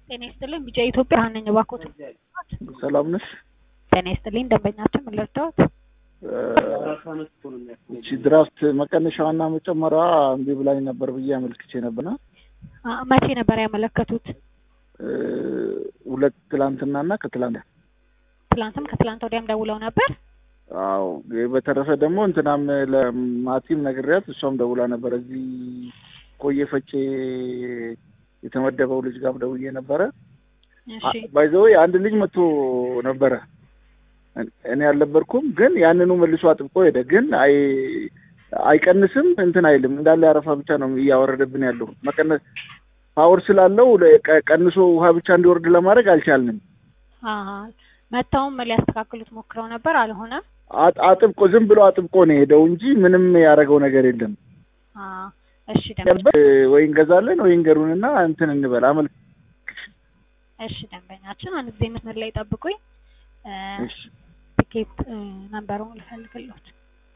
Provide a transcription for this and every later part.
ጤና ይስጥልኝ ቢጫ ኢትዮጵያ ነኝ እባክዎት ሰላም ነሽ? ጤና ይስጥልኝ ደንበኛችን ምን ልርዳዎት? እቺ ድራፍት መቀነሻዋና መጨመሪያዋ እምቢ ብላኝ ነበር ብዬ አመልክቼ ነበርና አ- መቼ ነበር ያመለከቱት? እ፣ ሁለት ትላንትናና ከትላንት ትላንትም ከትላንት ወዲያም ደውለው ነበር? አዎ በተረፈ ደግሞ እንትናም ለማቲም ነግሬያት እሷም ደውላ ነበር። እዚህ ቆየ ፈጬ የተመደበው ልጅ ጋር ደውዬ ነበረ። እሺ ባይዘዌ አንድ ልጅ መጥቶ ነበረ። እኔ አልነበርኩም፣ ግን ያንኑ መልሶ አጥብቆ ሄደ። ግን አይ አይቀንስም እንትን አይልም እንዳለ ያረፋ ብቻ ነው እያወረደብን ያለው። መቀነስ ፓወር ስላለው ለ- ቀ- ቀንሶ ውሃ ብቻ እንዲወርድ ለማድረግ አልቻልንም። አሀ መተውም ሊያስተካክሉት ሞክረው ነበር አልሆነም። አጥ- አጥብቆ ዝም ብሎ አጥብቆ ነው የሄደው እንጂ ምንም ያደረገው ነገር የለም። አ እሺ ደንበኛ ወይ እንገዛለን ወይ እንገሩንና እንትን እንበል አመል እሺ ደንበኛችን አንድ ጊዜ መስመር ላይ ጠብቁኝ። እ፣ እሺ ትኬት እ፣ ነምበሩን ልፈልግልዎት።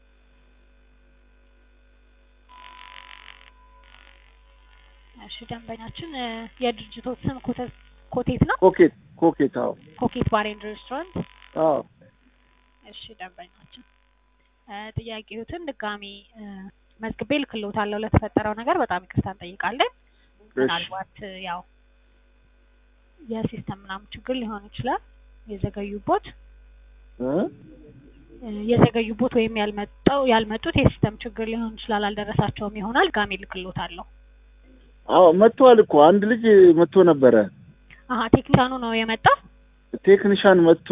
እሺ ደንበኛችን እ፣ የድርጅቶት ስም ኮተ- ኮቴት ነው? ኮኬት ኮኬት አዎ ኮኬት ባር ኤንድ ሬስቶራንት። አዎ እሺ ደንበኛችን እ፣ ጥያቄዎትን ድጋሚ እ፣ መዝግቤ ልክልዎታለሁ። ለተፈጠረው ነገር በጣም ይቅርታ እንጠይቃለን። ምናልባት እ፣ ያው የሲስተም ምናምን ችግር ሊሆን ይችላል የዘገዩቦት እ? እ፣ የዘገዩቦት ወይም ያልመጣው ያልመጡት የሲስተም ችግር ሊሆን ይችላል። አልደረሳቸውም ይሆናል። ጋሚ ልክልዎታለሁ። አዎ መጥቷል እኮ አንድ ልጅ መጥቶ ነበረ። አሀ ቴክኒሻኑ ነው የመጣው። ቴክኒሻን መጥቶ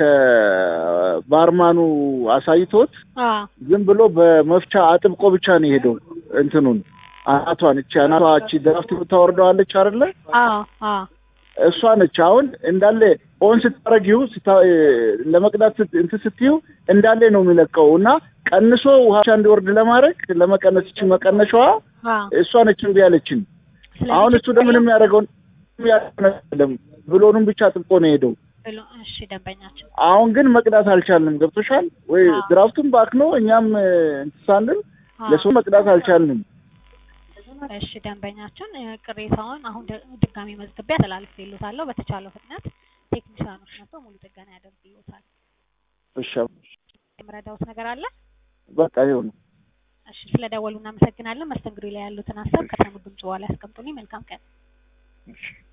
ከባርማኑ አሳይቶት አ ዝም ብሎ በመፍቻ አጥብቆ ብቻ ነው የሄደው። እንትኑን አናቷን እቺ አናቷ እቺ ድራፍት የምታወርደዋለች አይደለ? አ አ እሷ ነች። አሁን እንዳለ ኦን ስታረጊው ስታ- ለመቅዳት ስት- እንትን ስትይው እንዳለ ነው የሚለቀው እና ቀንሶ ውሃ ብቻ እንዲወርድ ለማድረግ ለመቀነስ እቺ መቀነሻዋ አ እሷ ነች እምቢ ያለችን። ስለዚህ አሁን እሱ ደግሞ ምንም ያደረገውን ያደረገው ብሎኑን ብቻ አጥብቆ ነው የሄደው። ብሎ እሺ ደንበኛችን አሁን ግን መቅዳት አልቻልንም። ገብቶሻል ወይ? አዎ። ድራፍቱን ባክኖ እኛም እ፣ እንትን ሳንል አ ለሰው መቅዳት አልቻልንም። እሺ ደንበኛችን እ፣ ቅሬታውን አሁን ደ- ድጋሚ መዝግቤ አስተላልፌልዎታለሁ። በተቻለው ፍጥነት ቴክኒሻኖች መጥተው ሙሉ ጥገና ያደርጉልዎታል። እሺ የምረዳዎት ነገር አለ? በቃ ይኸው ነው። እሺ ስለደወሉ እናመሰግናለን። መስተንግዶ ላይ ያሉትን ሀሳብ ከተሙ ድምጽ በኋላ ያስቀምጡልኝ። መልካም ቀን። እሺ